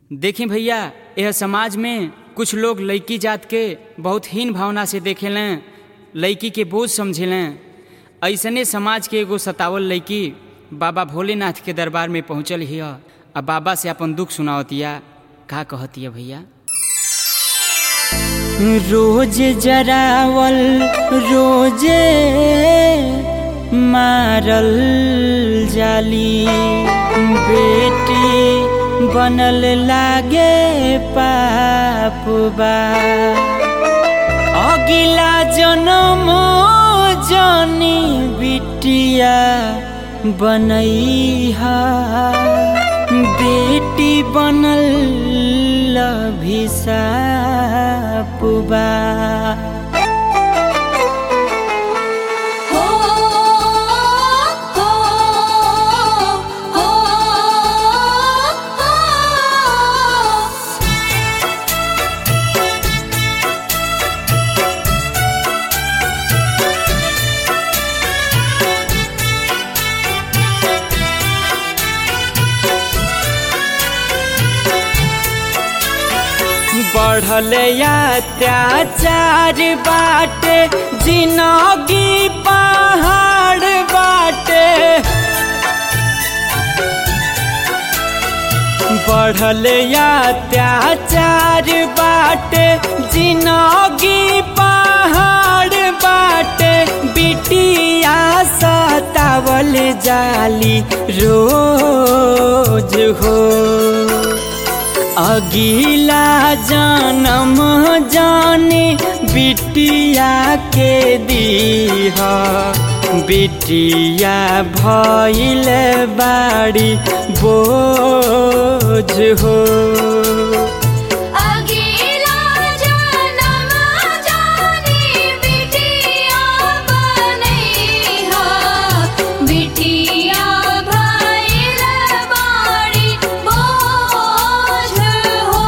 देखी भैया यह समाज में कुछ लोग लड़की जात के बहुत हीन भावना से देखेलें लड़की के बोझ समझेलें ऐसने समाज के एगो सतावल लड़की बाबा भोलेनाथ के दरबार में पहुँचल हिय आ बाबा से अपन दुख सुनावतिया का कहतिया भैया रोज जरावल रोजे मारल जाली बेटी बनल लागे पापुबा अगिला जन्म जनी बिटिया बनैहा बेटी बनल भिसापुबा हो हो हो हो बढ़ल अत्याचार बाटे जिनगी पहाड़ बाटे बढ़ल अत्याचार बाटे जिनगी पहाड़ बाटे बिटिया सतावल जाली रोज हो अगिला जन्म जाने बिटिया के दीह बिटिया भइल बाड़ी बोझ हो अगिला जन्म जानी बिटिया बनैहा बिटिया भइल बाड़ी बोझ हो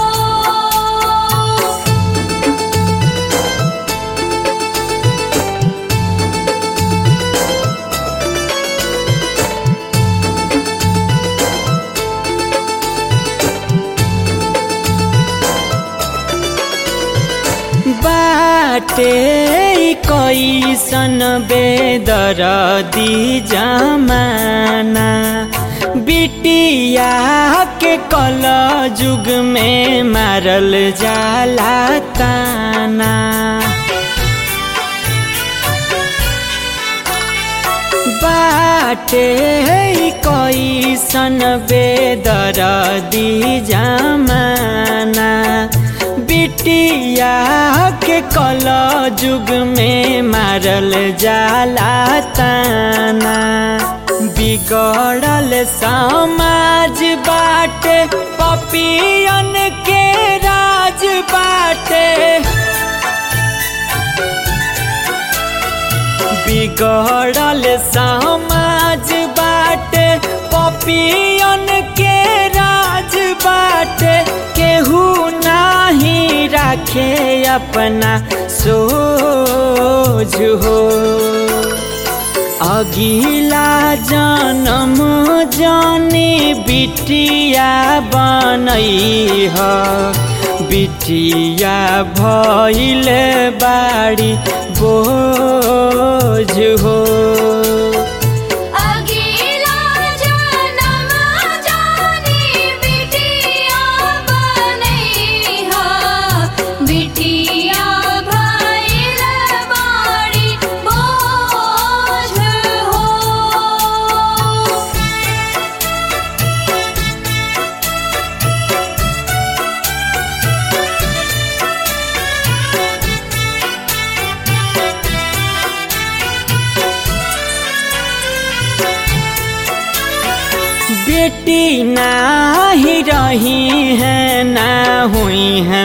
बाटे कैसन बेदरदी जमाना बिटिया के कल जुग में मारल जाला ताना बाटे कैसन बेदरदी जमाना बिटिया के कल जुग में मारल जाला ताना बिगड़ल समाज बाटे पपियन के राज बाटे बिगड़ल समाज बाटे पपियन के राज बाटे केहू नाही राखे अपना सोझ हो अगिला जन्म जाने बिटिया बनैह बिटिया भइल बाड़ी बोझ हो अगिला जन्म जानी बिटिया बनैहा बिटिया भइल बाड़ी बोझ हो बेटी नाही रही है ना हुई है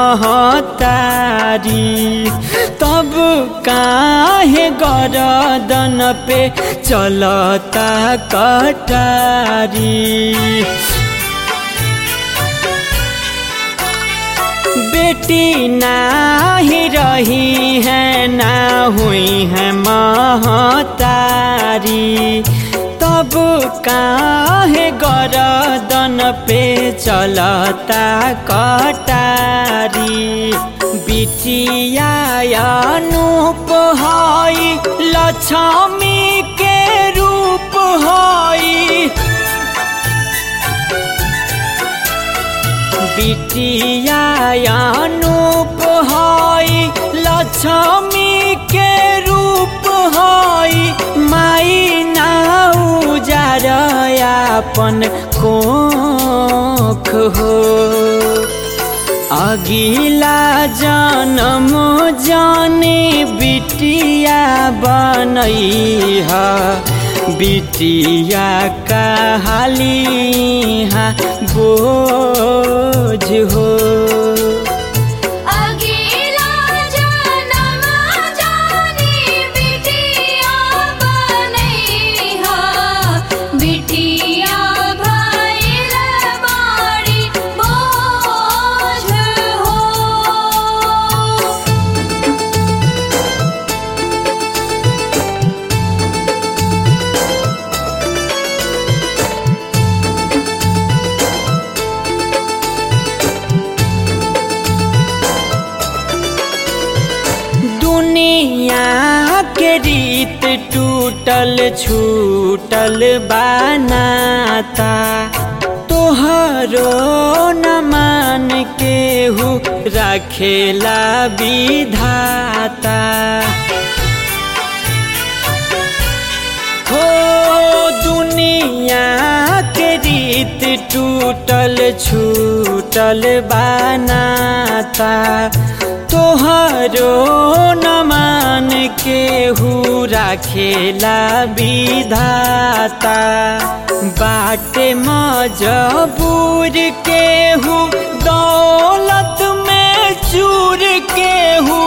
महतारी तब काहे गरदन पे चलता कटारी बेटी नाही रही है ना हुई है महतारी तब काहे गरदन पे चलता कटारी बिटिया अनूप हई लक्ष्मी के रूप हई बिटिया अनूप हई लक्ष्मी के रूप हई माई नाउ जारयापन कोख हो अगिला जन्म जाने बिटिया बनई है बिटिया कहाली बोझ हो अगिला जनम जानी बिटिया बनैहा बिटिया भइल बाड़ी बोझ हो दुनिया के रीत टूटल छूटल बनाता तोहरो न मान केहू रखेला विधाता हो दुनिया के रीत टूटल छूटल बनाता तोहरो न मान केहू राखेला विधाता बाटे मजबूर केहू दौलत में चूर केहू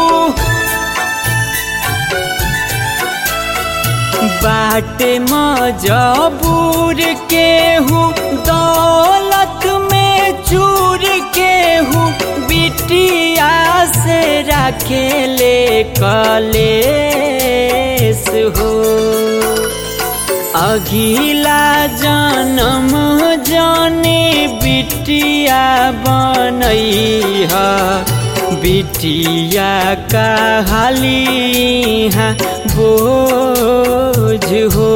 बाटे मजबूर केहू दौलत में चूर केहू बिटिया से रखेले कलेस हो अगिला जन्म जाने बिटिया बनई है बिटिया कहाली बोझ हो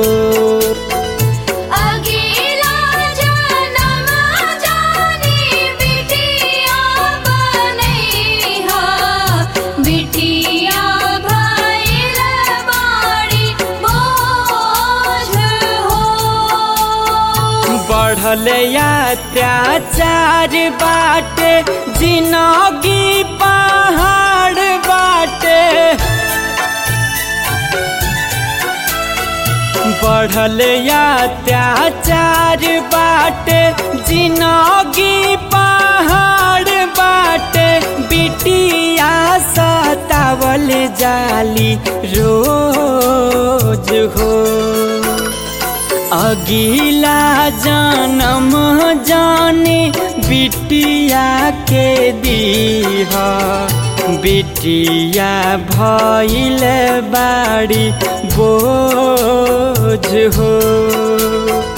अगिला जनम जानी बिटिया बनैहा बिटिया भइल बाड़ी बोझ हो बढ़ल अत्याचार बाटे जिनगी पहाड़ बाटे बढ़ल अत्याचार बाटे जिनगी पहाड़ बाटे बिटिया सतावल जाली रोज हो अगिला जन्म जाने बिटिया के दीहा बिटिया भइल बाड़ी बोझ हो